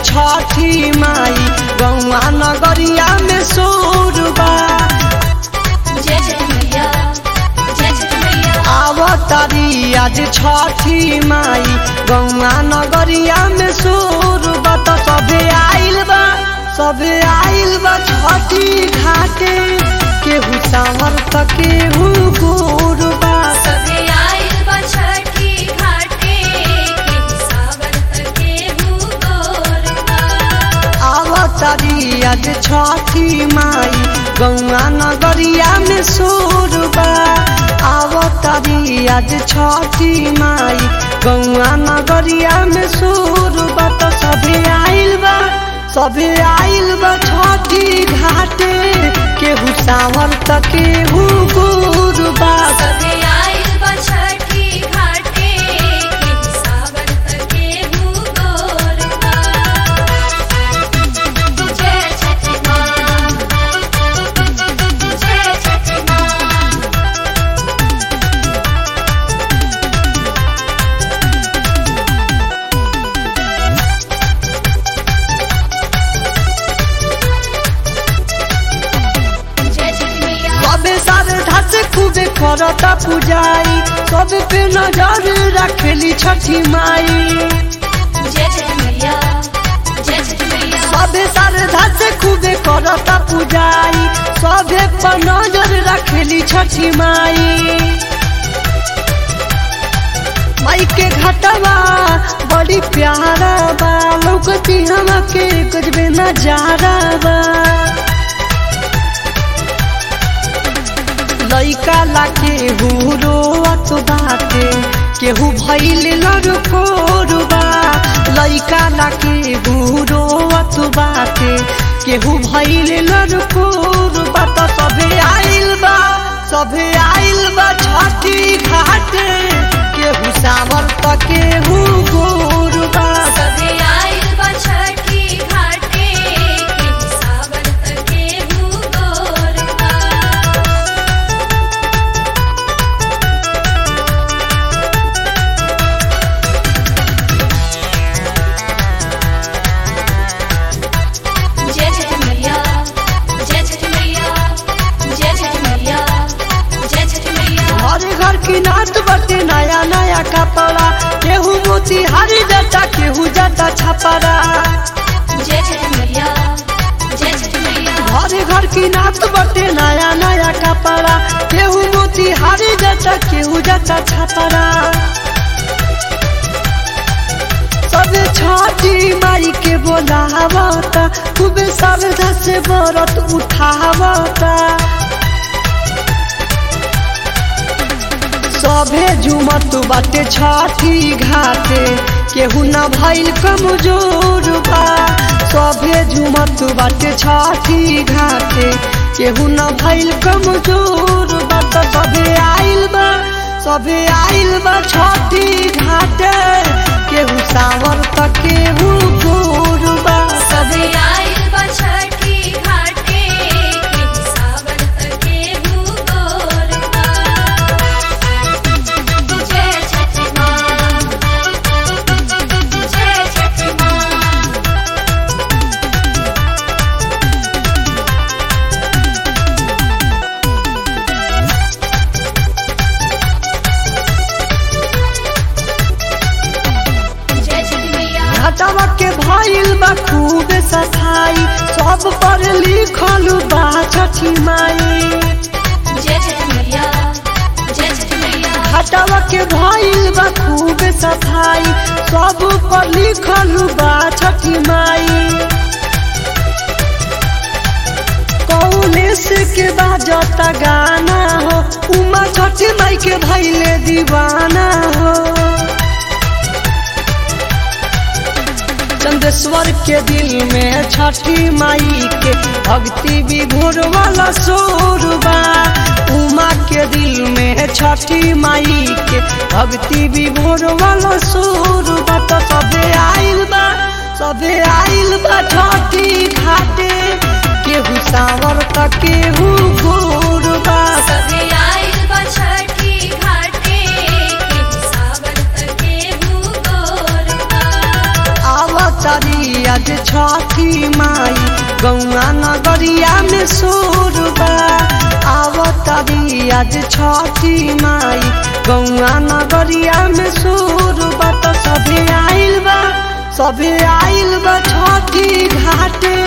छठी माई गौआ नगरिया में सोरबा जय जय मैया जय जय मैया आवतारी आज छठी माई गौआ नगरिया में सोरबा त सबे आइल बा सबे आइल बा छठी घाटे केहू सावर त केहू गोरबा सबे आइल बा छठी घाटे केहू सावर त केहू गोरबा आवतारी आज छठी माई गौआ नगरिया में सोरबा आवतारी आज छठी माई गौआ नगरिया में सोरबा त सबे आइल बा सबे आइल बा छठी घाटे केहू सावर त केहू गोरबा सबे आइल बा छठी घाटे केहू सावर त केहू गोरबा जय छठी माँ जय छठी माँ जय छठी मैया सबे श्रद्धा से खूबे करता पुजाई सब पे नजर रखेली छठी माई जय छठी मैया जय छठी मैया सबे श्रद्धा से खूबे करता पुजाई सबे पर नजर रखेली छठी माई माई के घटवा बड़ी प्यारा बा लौकती हमके कुछ भी नजारा बा लइका ला केहू रोअत बाटे केहू भइल लड़कोरबा लइका ला केहू रोअत बाटे केहू भइल लड़कोरबा त सबे आइल बा सबे आइल बा छठी घाटे केहू सावर त केहू गोरबा सबे आइल बा छठी घाटे केहू सावर त केहू गोरबा जय छठी मैया जय छठी मैया जय छठी मैया जय छठी मैया हर घर की नाच बटे नया नया कपड़ा केहू मोती हरी जटा केहू जटा छपरा जय छठी मैया जय छठी मैया हर घर की नाच बटे नया नया कपड़ा केहू मोती हरी जटा केहू जटा छपरा सब छठी माई के बोलावता खूब श्रद्धा से व्रत उठावता सभे झुमत बाटे छठी घाटे केहू न भइल कमजोर बा सभे झुमत बाटे छठी घाटे केहू न भइल कमजोर बा त सभे आइल बा सभे आइल बा छठी घाटे केहू सावर त केहू गोर बा सबे आइल बा छठी घाटे केहू सावर त केहू गोरबा जय छठी माँ जय छठी माँ जय छठी मैया घटवा के भइल बा खूब सफाई सब पर लिखल बा छठी माई जय छठी मैया जय छठी मैया घटवा के भइल बा खूब सफाई सब पर लिखल बा छठी माई कौलेस के बाजता गाना हो उमा छठी माई के भइले दीवाना हो चंदेश्वर के दिल में छठी माई के भक्ति विभोर वाला सोरबा उमा के दिल में छठी माई के भक्ति विभोर वाला सोरबा तो सबे आइल बा सबे आइल बा छठी घाटे केहू सावर त केहू गोरबा सबे आइल बा छठी घाटे केहू सावर त केहू गोरबा आवतारी आज गौआ नगरिया में सोरबा आवतारी आज छठी माई गौआ नगरिया में सोरबा तो सभे आइल बा सभे आइल बा छठी घाटे